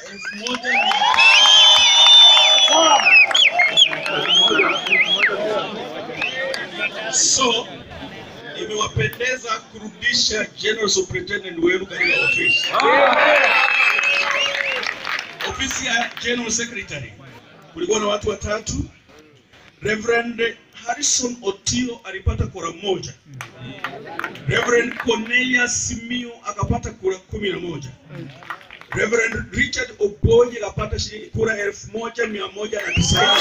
elfu moja mia so imewapendeza kurudisha general superintendent wenu katika ofisi ofisi ya general secretary kulikuwa na watu watatu reverend harrison otio alipata kura moja reverend cornelius simio akapata kura kumi na moja reverend richard oboji akapata shilingi kura elfu moja mia moja na tisaini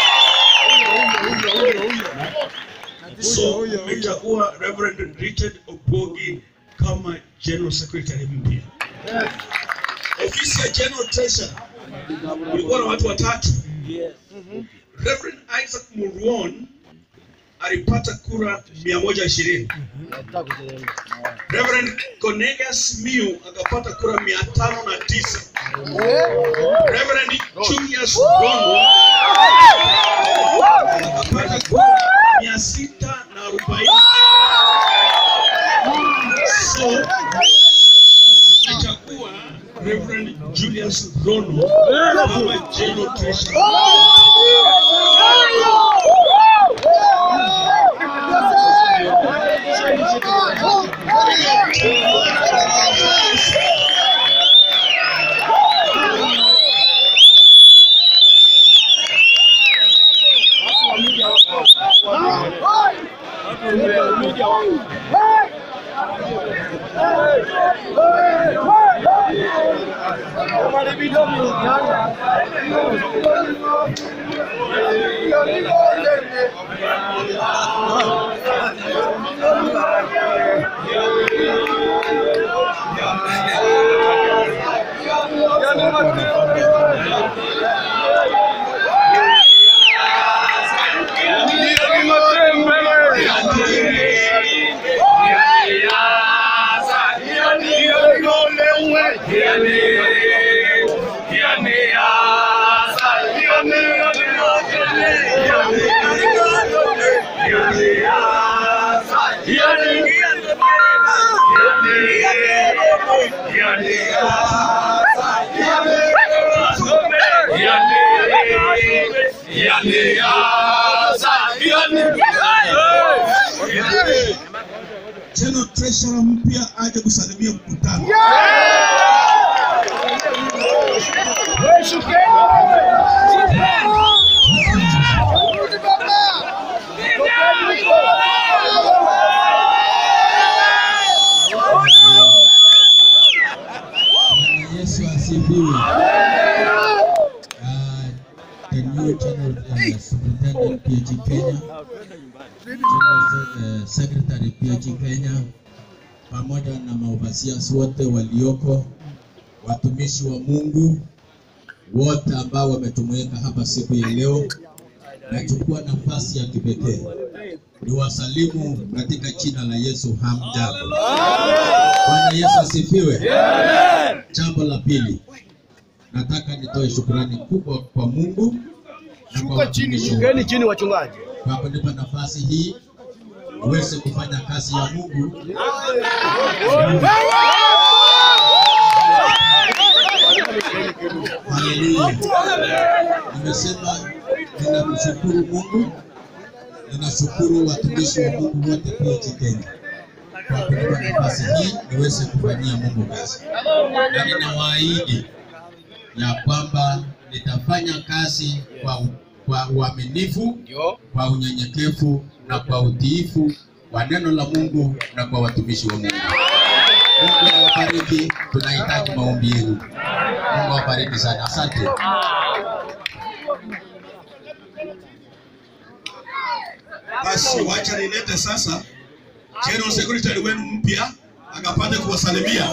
so umechagua reverend richard obogi kama general secretary mpya ofisi ya general treasurer kulikuwa na watu watatu reverend isaac muruon alipata kura 120 reverend cornelius miu akapata kura 509 reverend julius gongo akapata kura 640 so tumechagua reverend julius rono kama general treasurer General Treasurer mpya aje kusalimia mkutano. Yesu asifiwe. Uh, the new general uh, superintendent PG Kenya, general uh, secretary PG Kenya, pamoja na maofisiasi wote walioko, watumishi wa Mungu wote ambao wametumweka hapa siku ya leo, nachukua nafasi ya kipekee niwasalimu katika jina la Yesu. Hamjambo. Bwana Yesu asifiwe. Jambo la pili, nataka nitoe shukrani kubwa kwa Mungu na kwa watumishi Keni wake chini wachungaji. kwa kunipa nafasi hii niweze kufanya kazi ya Mungu. Haleluya. Nimesema ninamshukuru Mungu, ninashukuru watumishi wa Mungu wote PG Kenya kwa kunipa nafasi hii niweze kufanyia Mungu kazi, na ninawaahidi ya kwamba nitafanya kazi kwa, kwa uaminifu, kwa unyenyekevu na kwa utiifu wa neno la Mungu na kwa watumishi wa Mungu. Mungu awabariki, tunahitaji maombi yenu. Mungu awabariki sana, asante. Basi wacha nilete sasa General Secretary wenu mpya akapate kuwasalimia.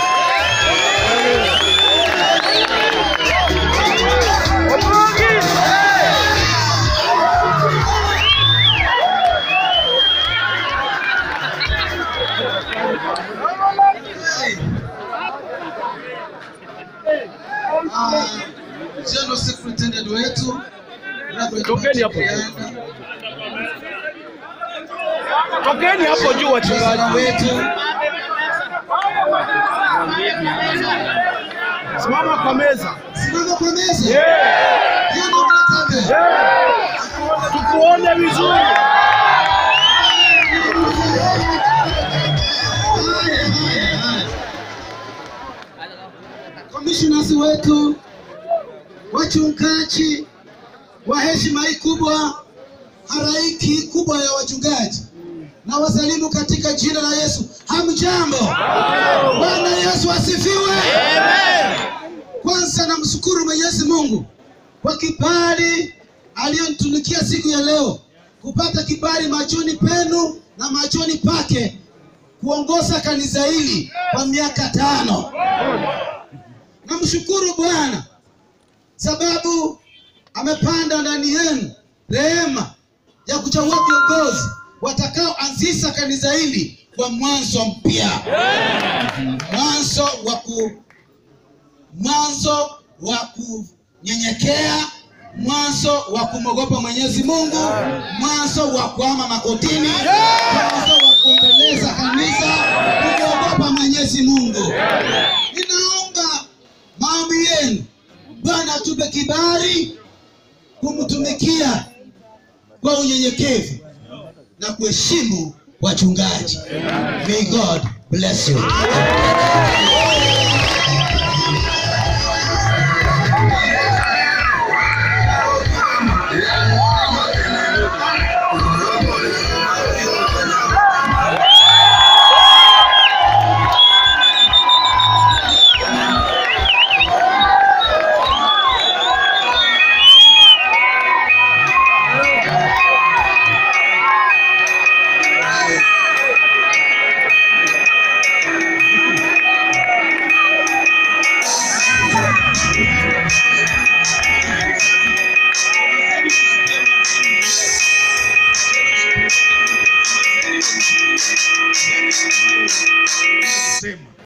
Ah, General Superintendent wetu Reverend Tokeni hapo. Matiang'i, Tokeni hapo juu wachungaji. wetu Simama kwa meza. Simama kwa meza. Yeah. Hiyo ndio tunataka. Yeah. Tukuone vizuri. Commissioners wetu, wachungaji wa heshima hii kubwa, haraiki hii kubwa ya wachungaji, na wasalimu katika jina la Yesu. Hamjambo? Bwana Yesu asifiwe. Kwanza namshukuru Mwenyezi Mungu kwa kibali aliyonitunukia siku ya leo, kupata kibali machoni penu na machoni pake, kuongoza kanisa hili kwa miaka tano. Namshukuru Bwana sababu amepanda ndani yenu rehema ya kuchagua viongozi watakaoanzisha kanisa hili kwa mwanzo mpya, mwanzo wa ku mwanzo wa kunyenyekea, mwanzo wa kumwogopa Mwenyezi Mungu, mwanzo wa kuama makotini, mwanzo wa kuendeleza kanisa kumwogopa Mwenyezi Mungu. Ninaomba maombi yenu, Bwana atupe kibali kumtumikia kwa unyenyekevu na kuheshimu wachungaji. May God bless you. Sema.